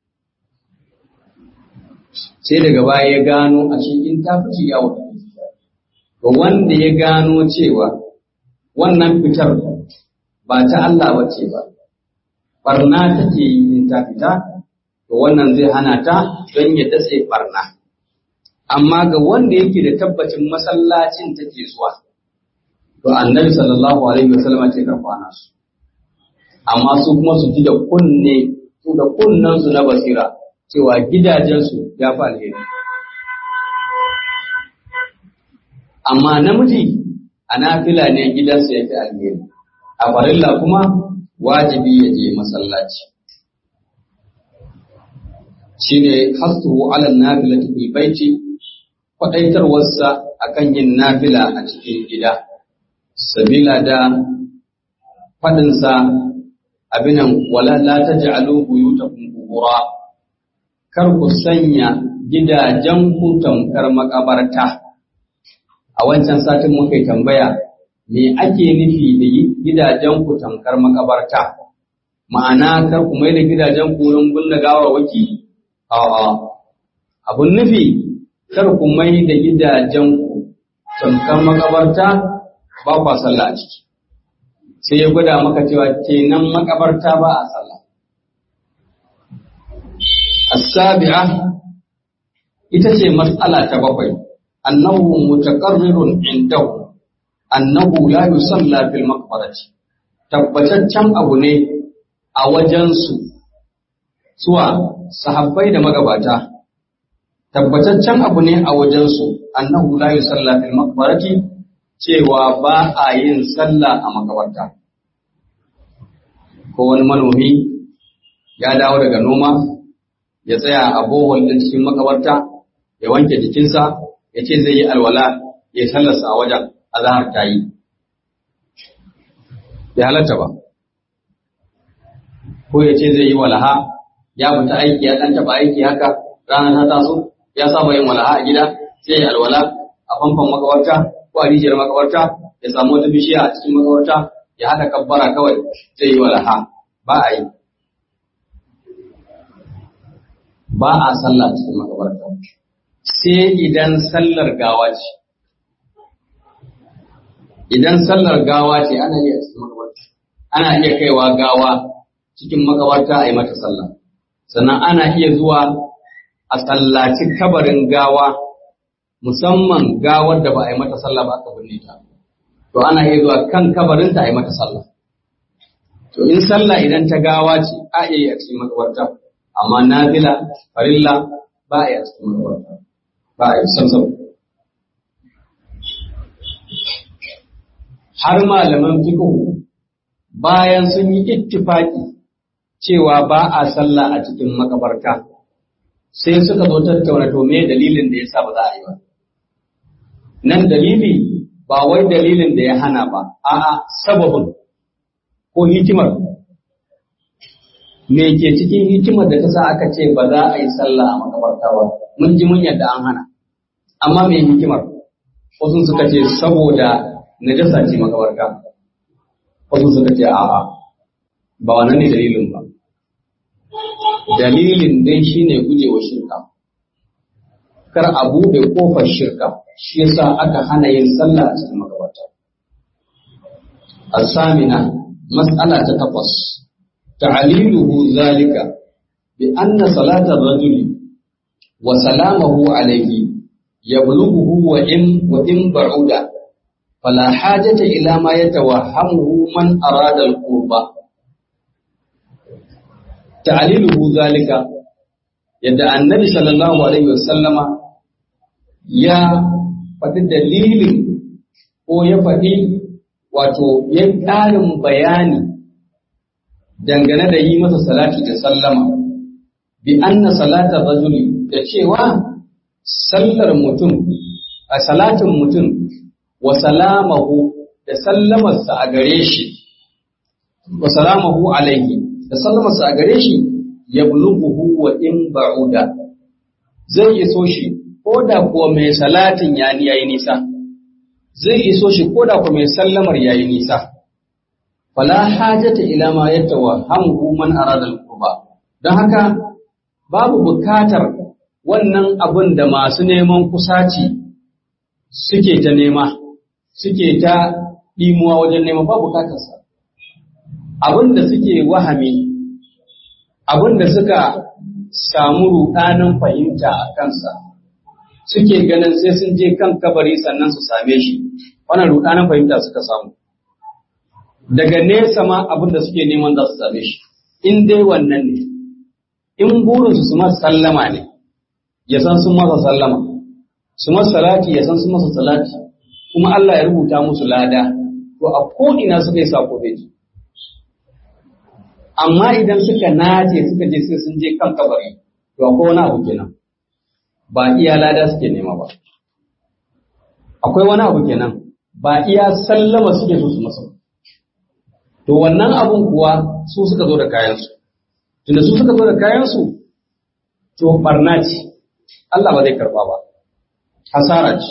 sai daga baya ya gano ashe in ta fice yawo take tafiya to wanda ya gano cewa wannan fitar ba ta Allah bace ba barna take yi in ta fita to wannan zai hana ta don ya datse barna amma ga wanda yake da tabbacin masallacin take zuwa to annabi sallallahu alaihi wasallam ce ka kwana su amma su kuma su ji da kunne su da kunnen su na basira cewa gidajen su ya fi alheri amma namiji a nafila ne gidansa ya fi alheri a farilla kuma wajibi ya je masallaci shine hasuhu ala nafilati fil baiti kwadaitarwarsa akan yin nafila a cikin gida sabila da faɗinsa abinan wala la taj'alu buyutakum qubura kar ku sanya gidajen ku tamkar makabarta a wancan satin muka yi tambaya me ake nufi da gidajen ku tamkar makabarta ma'ana kar ku mai da gidajen ku wurin gunna gawarwaki a'a abun nufi kar ku mai da gidajen ku tamkar makabarta ba kwa sallah a ciki sai ya gwada maka cewa kenan makabarta ba a sallah as-sabi'a ita ce mas'ala ta bakwai annahu mutaqarrirun indahu annahu la yusalla fil maqbarati tabbataccen abu ne a wajensu suwa sahabbai da magabata tabbataccen abu ne a wajensu annahu la yusalla fil maqbarati cewa ba a yin sallah a makabarta ko wani manomi ya dawo daga noma ya tsaya a bohol din cikin makabarta ya wanke jikinsa ya ce zai yi alwala ya sallarsa a wajen azahar ta yi ya halatta ba ko ya ce zai yi walaha ya fita aiki ya ɗan taɓa aiki haka rana ta taso ya saba yin walaha a gida sai ya alwala a famfon makabarta ko a rijiyar makabarta ya samu wata bishiya a cikin makabarta ya haɗa kabbara kawai zai yi walaha ba a yi ba a sallah cikin makabarta sai idan sallar gawa ce idan sallar gawa ce ana iya cikin makabarta ana iya kaiwa gawa cikin makabarta a yi mata sallah sannan ana iya zuwa a sallaci kabarin gawa musamman gawar da ba a yi mata sallah ba aka binne ta to ana iya zuwa kan kabarinta a yi mata sallah to in sallah idan ta gawa ce a iya yi a cikin makabarta amma nafila farilla ba a yi a cikin makabarta ba a yi samsam har malaman fiqh bayan sun yi ittifaki cewa ba a sallah a cikin makabarta sai suka zo tattauna to me dalilin da yasa ba za a yi ba nan dalili ba wai dalilin da ya hana ba a'a sababin ko hikimar me ke cikin hikimar da ta sa aka ce ba za a yi sallah a makabarta ba mun ji mun yadda an hana amma me hikimar wasu suka ce saboda najasa ce makabarta wasu suka ce a'a ba wannan ne dalilin ba dalilin dai shine gujewa shirka kar a buɗe ƙofar shirka shi yasa aka hana yin sallah a cikin makabarta الثامنة مسألة تقص تعليله ذلك بأن صلاة الرجل وسلامه عليه يبلغه وإن وإن بعد فلا حاجة إلى ما يتوهمه من أراد القرب تعليله ذلك يدعى النبي صلى الله عليه وسلم يا faɗi dalilin ko ya faɗi wato ya ƙarin bayani dangane da yi masa salati da sallama bi anna salata rajuli da cewa sallar mutum a salatin mutum wa salamahu da sallamarsa a gare shi wa salamahu alaihi da sallamarsa a gare shi ya bulughuhu wa in ba'uda zai iso shi ko da kuwa mai salatin yani yayi nisa zai iso shi ko da kuwa mai sallamar yayi nisa fala hajata ila ma yatawahhamu man arada al-qurba don haka babu bukatar wannan abin da masu neman kusaci suke ta nema suke ta ɗimuwa wajen nema babu bukatarsa abin da suke wahami abin da suka samu ruɗanin fahimta a kansa suke ganin sai sun je kan kabari sannan su same shi wannan ruɗanin fahimta suka samu daga nesa ma abin da suke neman za su same shi in dai wannan ne in burinsu su masa sallama ne ya san sun masa sallama su masa salati ya san sun masa salati kuma Allah ya rubuta musu lada to a ko ina suka yi sako bai ji amma idan suka nace suka je sai sun je kan kabari to akwai wani abu kenan ba iya lada suke nema ba akwai wani abu kenan ba iya sallama suke so su masa to wannan abun kuwa su suka zo da kayansu tunda su suka zo da kayansu to barna ce Allah ba zai karba ba hasara ce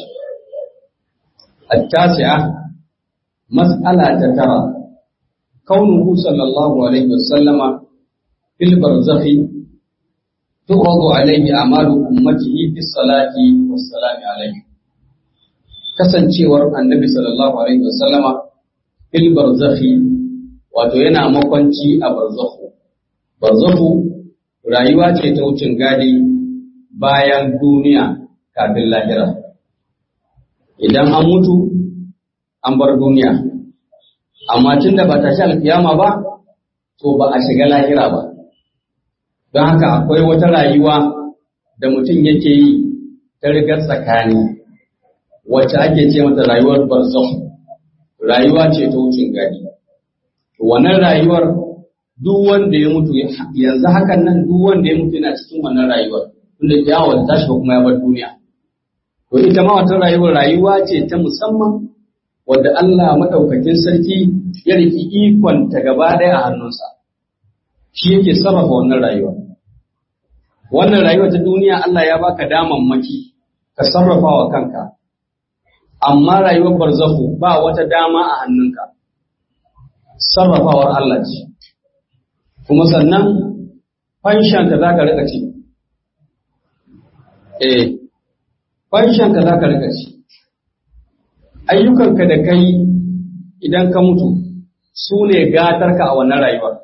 التاسعة مسألة ترى كونه صلى الله عليه وسلم في البرزخ تعرض عليه أعمال أمته في الصلاة والسلام عليه kasancewar annabi sallallahu alaihi wasallama fil barzakhi wato yana makwanci a barzakhu barzakhu rayuwa ce ta wucin gadi bayan duniya kafin lahira idan an mutu an bar duniya amma tun da ba ta shi alkiyama ba to ba a shiga lahira ba don haka akwai wata rayuwa da mutum yake yi ta rigar tsakani wacce ake ce mata rayuwar barzakh rayuwa ce ta wucin gadi wannan rayuwar duk wanda ya mutu yanzu hakan nan duk wanda ya mutu yana cikin wannan rayuwar tunda kiyama ta tashi kuma ya bar duniya to ita ma wata rayuwar rayuwa ce ta musamman wadda Allah madaukakin sarki ya riki ikon ta gaba ɗaya a hannunsa shi yake sarrafa wannan rayuwa wannan rayuwa ta duniya Allah ya baka damammaki ka sarrafa wa kanka amma rayuwar barzahu ba wata dama a hannunka sarrafawar Allah ce kuma sannan fanshanka za ka rika ci eh fanshanka za ka rika ci ayyukanka da kai idan ka mutu su ne gatarka a wannan rayuwar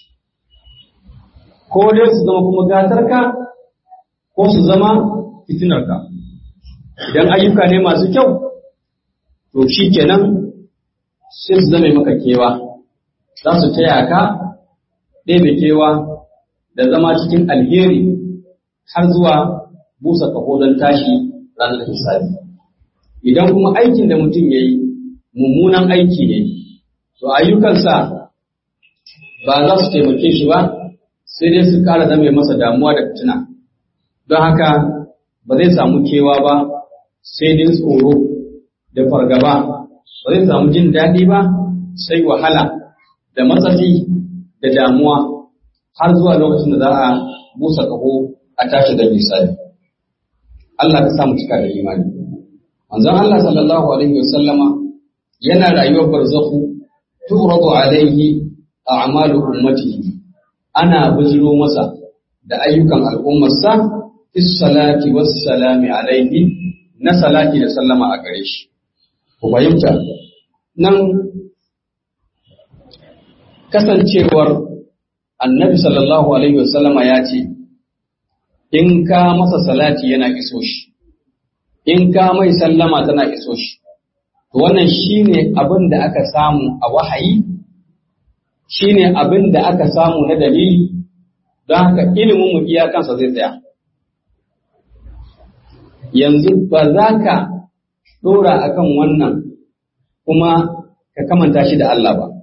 ko dai su zama kuma gatarka ko su zama fitinarka idan ayyuka ne masu kyau to shi kenan sai su zama maka kewa za su taya ka ɗebe kewa da zama cikin alheri har zuwa busa kaho don tashi ranar hisabi idan kuma aikin da mutum ya yi mummunan aiki ne to ayyukansa ba za su taimake shi ba sai dai su ƙara zama masa damuwa da fitina don haka ba zai samu kewa ba sai dai tsoro da fargaba ba zai samu jin daɗi ba sai wahala da matsatsi da damuwa har zuwa lokacin da za a busa kaho a tashi da misali Allah ka samu cika da imani manzon Allah sallallahu alaihi wasallama yana rayuwar barzakhu turadu alaihi a'malu ummatihi ana bujiro masa da ayyukan al'ummarsa is salati was salami alaihi na salati da sallama a gare shi ku fahimta nan kasancewar annabi sallallahu alaihi wasallama ya ce in ka masa salati yana iso shi in ka mai sallama tana iso shi to wannan shine abin da aka samu a wahayi shine abin da aka samu na dalili don haka ilimin mu iyakansa zai tsaya yanzu ba za ka ɗora akan wannan kuma ka kamanta shi da Allah ba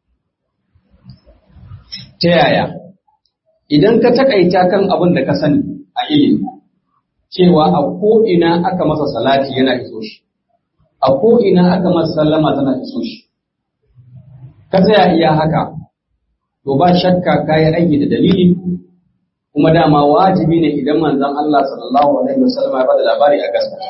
ta yaya idan ka takaita kan abin da ka sani a ilimi cewa a ko'ina aka masa salati yana iso shi a ko'ina aka masa sallama tana iso shi ka tsaya iya haka to ba shakka ka yi aiki da dalili kuma dama wajibi ne idan manzon Allah sallallahu alaihi wasallam ya bada labari a gaskiya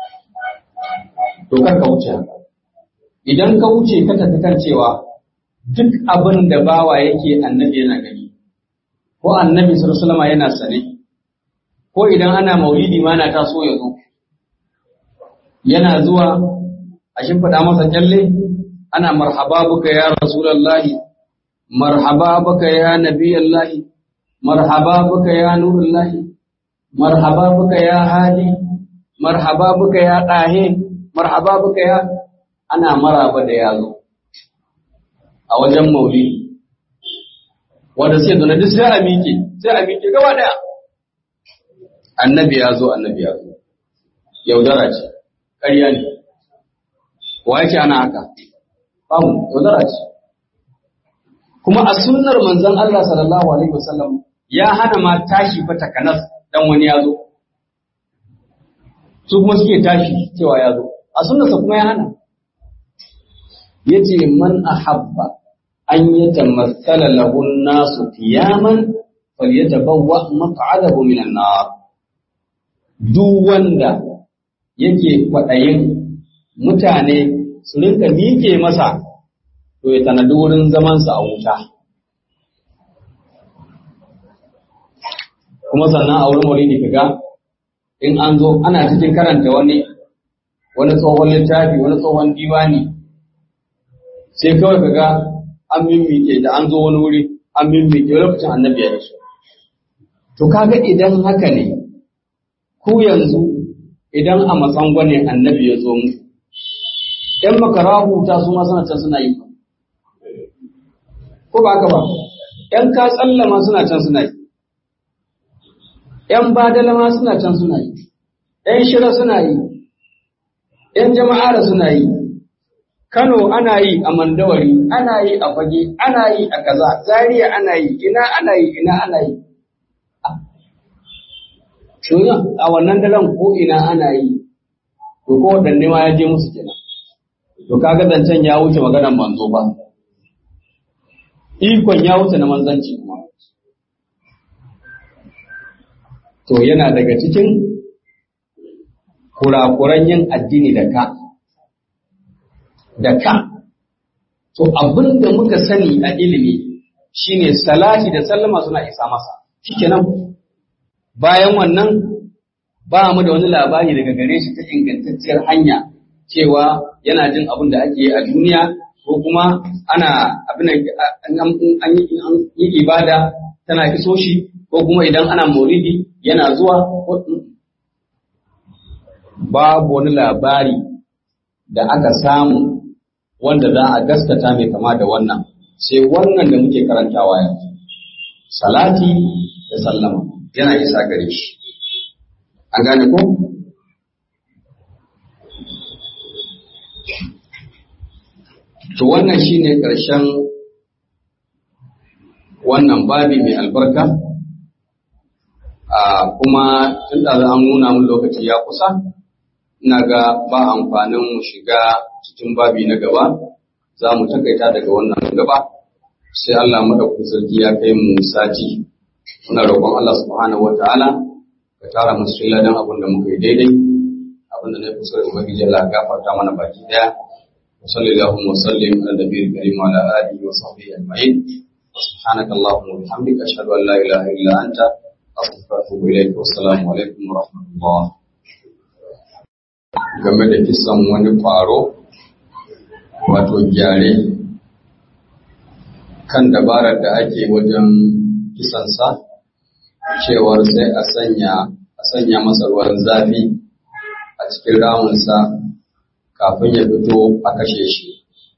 to kar ka wuce haka idan ka wuce ka tafi kan cewa duk abin da bawa yake annabi yana gani ko annabi sallallahu alaihi yana sane ko idan ana maulidi ma na taso ya zo yana zuwa a shimfiɗa masa kyalle ana marhaba buka ya rasulullahi marhaba buka ya nabiyallahi marhaba buka ya nurullahi marhaba buka ya hadi marhaba buka ya ɗahe marhaba buka ya ana maraba da ya zo a wajen maulidi wanda sai zo na duk sai a miƙe sai a miƙe gaba ɗaya annabi ya zo annabi ya zo yaudara ce ƙarya ne wa yake ana haka babu yaudara ce kuma a sunnar manzon Allah sallallahu alaihi wasallam ya hana ma tashi fa takanas dan wani ya zo su kuma suke tashi cewa ya zo a sunnarsa kuma ya hana yace man ahabba an yatamassala lahu an-nasu qiyaman falyatabawwa maq'adahu minan nar duk wanda yake kwaɗayin mutane su rinka miƙe masa to ya tanadi wurin zamansa a wuta kuma sannan a wurin maulidi kaga in an zo ana cikin karanta wani wani tsohon littafi wani tsohon diwani sai kawai kaga an mimmike da an zo wani wuri an mimmike lokacin annabi ya rasu to kaga idan haka ne ku yanzu idan a matsango ne annabi ya zo mu ‘yan makarahu ta su ma suna can suna yi ko ba haka ba ‘yan ka tsallama suna can suna yi ‘yan badalama suna can suna yi ‘yan shira suna yi ‘yan jama'ara suna yi Kano ana yi a Mandawari, ana yi a Fage, ana yi a kaza, Zaria ana yi, ina ana yi, ina ana yi. a wannan daren ko ina ana yi, to ko waɗanne ma ya je musu kenan. To kaga zancen ya wuce maganar manzo ba. Ikon ya wuce na manzanci kuma. To yana daga cikin kurakuran yin addini da ka. Da ka. To abin da muka sani a ilimi shine salati da sallama suna isa masa. Shikenan bayan wannan ba mu da wani labari daga gare shi ta ingantacciyar hanya cewa yana jin abin da ake yi a duniya ko kuma ana abin an yi ibada tana iso shi ko kuma idan ana mauridi yana zuwa babu wani labari da aka samu wanda za a gaskata mai kama da wannan sai wannan da muke karantawa yanzu salati da sallama yana isa gare shi an gane ko to wannan shine ƙarshen wannan babi mai albarka a kuma tun da an nuna mun lokaci ya kusa ina ga ba amfanin mu shiga cikin babi na gaba za mu takaita daga wannan gaba sai Allah madaukakin sarki ya kai mu sati muna roƙon Allah subhanahu wataala ka tara mu cikin ladan abin da muka yi daidai abin da na fi so ubangiji Allah ya gafarta mana baki daya wa sallallahu wa sallim ala nabiyil karim wa ala alihi wa sahbihi ajma'in سبحانك اللهم وبحمدك أشهد أن لا إله إلا أنت أستغفرك وأتوب إليك والسلام عليكم ورحمة الله game da kisan wani ƙwaro wato gyare kan dabarar da ake wajen kisansa cewar sai a sanya a sanya masa ruwan zafi a cikin ramunsa kafin ya fito a kashe shi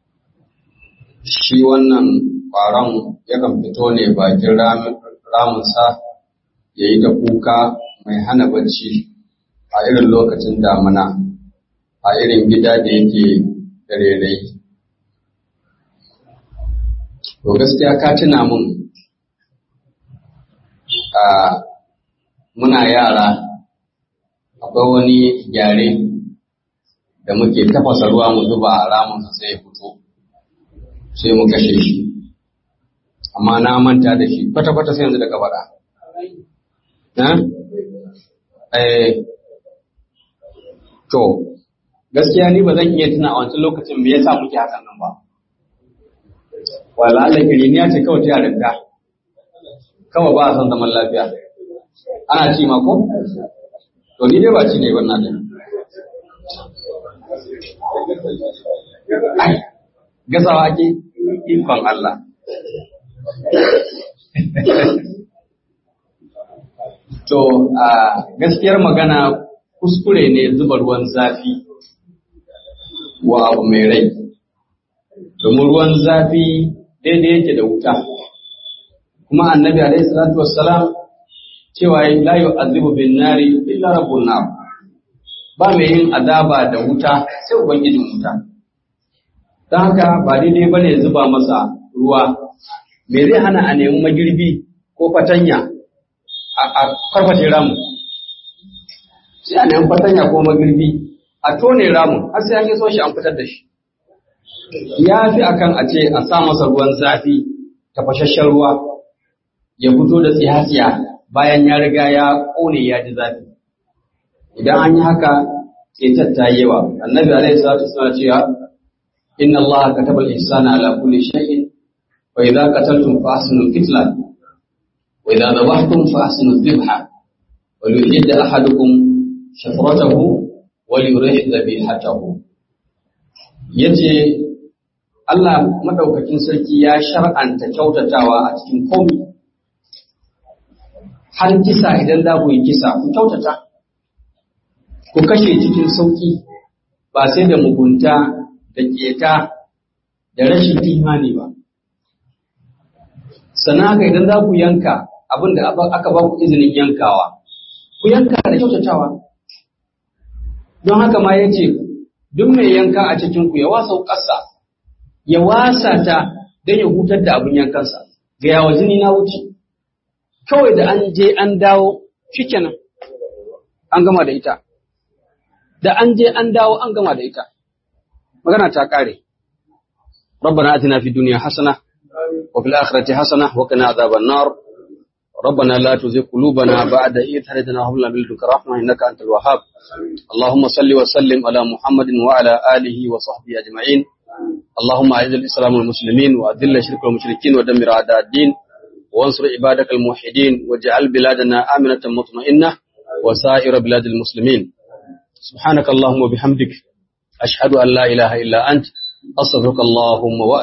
shi wannan ƙwaron yakan fito ne bakin ramunsa ya yi ta kuka mai hana bacci a irin lokacin damina a irin gida da yake da rerai. To gaskiya ka tuna mun a muna yara akwai wani gyare da muke tafasa ruwa mu zuba a ramunsa sai ya fito sai mu kashe shi. amma na manta da shi kwata-kwata sai yanzu da ka faɗa. To, gaskiya ni ba zan iya tuna a wancan lokacin me yasa muke hakan nan ba. Wala Allah kiriniya ce kawai ta yarinta. Kawai ba a son zaman lafiya. Ana ci ma ko? To ni dai ba ci ne wannan da. Gasawa ake ikon Allah. To, a gaskiyar magana kuskure ne zuba ruwan zafi wa abu mai rai, domin ruwan zafi daidai yake da wuta. Kuma annabi alaihi salatu wassalam cewa la yu'adhibu bin nari illa rabbun nar. Ba mai yin azaba da wuta sai ubangijin wuta. Don haka ba daidai bane zuba masa ruwa me zai hana a nemi magirbi ko fatanya a karfashe ramu sai a nemi fatanya ko magirbi a tone ramu har sai an yi so shi an fitar da shi ya fi akan a ce a sa masa ruwan zafi tafashashen ruwa ya fito da tsiya bayan ya riga ya kone ya ji zafi idan an yi haka ƙetar ta yi yawa annabi alaihi salatu wasallam cewa inna allaha kataba al-ihsana ala kulli shay'in وإذا قتلتم فأحسنوا القتلة وإذا ذبحتم فأحسنوا الذبح وليحد أحدكم شفرته وليريح ذبيحته yace Allah madaukakin sarki ya shar'anta kyautatawa a cikin komi har kisa idan za ku yi kisa ku kyautata ku kashe cikin sauki ba sai da mugunta da keta da rashin imani ba sannan haka idan za ku yanka abin da aka ba ku izinin yankawa, ku yanka da kyautatawa. Don haka ma ya ce, duk mai yanka a cikinku ya wasa ƙasa, ya wasa ta don ya hutar da abin yankansa, ga yawa jini na wuce. Kawai da an je an dawo, shikenan an gama da ita. Da an je an dawo an gama da ita. Magana ta ƙare. ربنا آتنا في الدنيا حسنة وفي الآخرة حسنة وقنا عذاب النار ربنا لا تزغ قلوبنا بعد إذ هديتنا وهب لنا من لدنك رحمة إنك أنت الوهاب اللهم صل وسلم على محمد وعلى آله وصحبه أجمعين اللهم أعز الإسلام والمسلمين وأذل الشرك والمشركين ودمر أعداء الدين وانصر عبادك الموحدين واجعل بلادنا آمنة مطمئنة وسائر بلاد المسلمين سبحانك اللهم وبحمدك أشهد أن لا إله إلا أنت أستغفرك اللهم